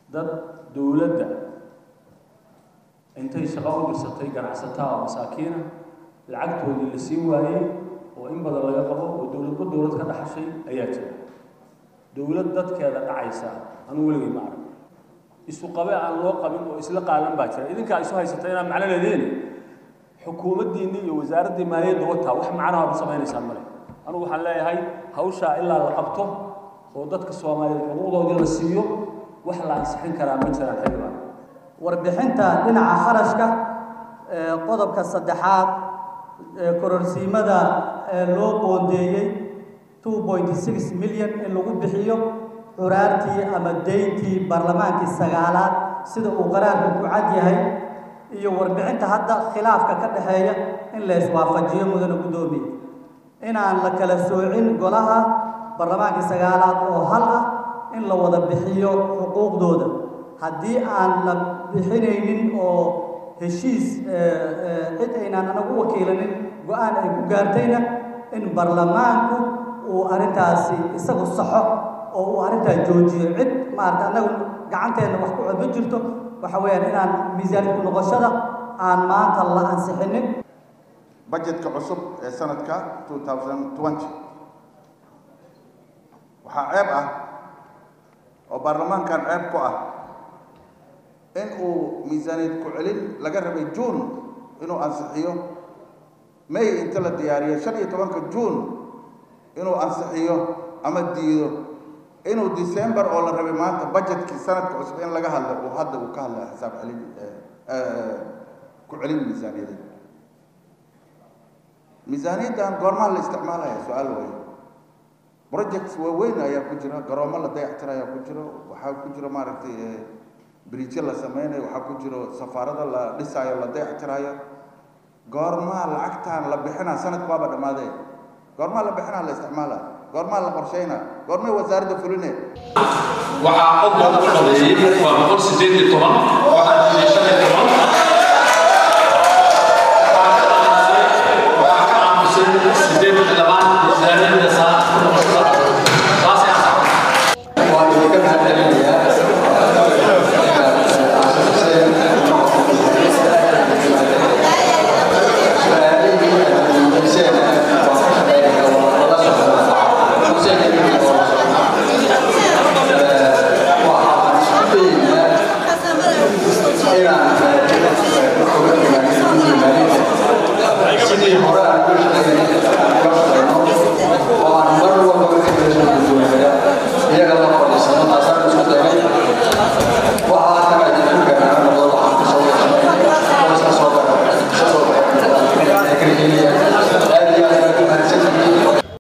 dad dowladda intay shaqo u dirsatay ganacsataa oo masaakiina lacagtoodii la siin waayey oo in badan laga qabo oo dowladba dowlad ka dhaxashay ayaa jira dowlad dadkeeda dhacaysa anuu weligay ma arag isu qabe aan loo qabin oo isla qaadan baa jira idinkaa isu haysata inaan macno leediin xukuumaddiinni iyo wasaaraddii maaliyadda wataa wax macnaha ku samaynaysaan male anugu waxaan leeyahay hawshaa ilaa la qabto oo dadka soomaaliyeed xuquuqdoodii la siiyo wax la ansixin karaa ma jiraan xildhibaan warbixinta dhinaca kharashka qodobka saddexaad kororsiimada loo qoondeeyey two point six milyan in lagu bixiyo curaartii ama deyntii baarlamaankii sagaalaad sida uu qaraarka ku cad yahay iyo warbixinta hadda khilaafka ka dhexeeya in la iswaafajiyo mudana guddoomiye inaan la kala soocin golaha baarlamaankii sagaalaad oo hal ah in la wada bixiyo xuquuqdooda haddii aan la bixinaynin oo heshiis cid aynaan anagu wakiilanin go-aan ay ku gaartayna in baarlamaanku uu arrintaasi isagu saxo oo uu arrintaa joojiyo cid maarata annagu gacanteenna wax ku cod ma jirto waxa weeyaan inaan miisaanid ku noqoshada aan maanta la ansixinin budgetka cusub ee sanadka 2020 waxaa ceeb ah oo baarlamaankan ceeb ku ah in uu miisaaniyad ku celin laga rabay juun inuu ansixiyo may inta la diyaariyo shan iyo tobanka juun inuu ansixiyo ama diido inuu december oo la rabay maanta budgetkii sanadka cusub in laga hadlo uu hadda uu ka hadlaya xisaab celin ku celin miisaaniyadeed miisaaniyaddan goormaa la isticmaalaya su-aal weeye projects waaweyn ayaa ku jira garoomo la dayactira ayaa ku jiro waxaa ku jira maaragtay bridge la sameynayo waxaa ku jiro safaarada la dhisaayo la dayactirayo goormaa lacagtaan la bixinaa sanadku waaba dhammaadee goormaa la bixinaa la isticmaalaa goormaa la qorsheynaa goormay wasaaradda fuline waxaa cod loogu codeeyey waa boqol sideed iyo toban waxaa jiray shan iyo toban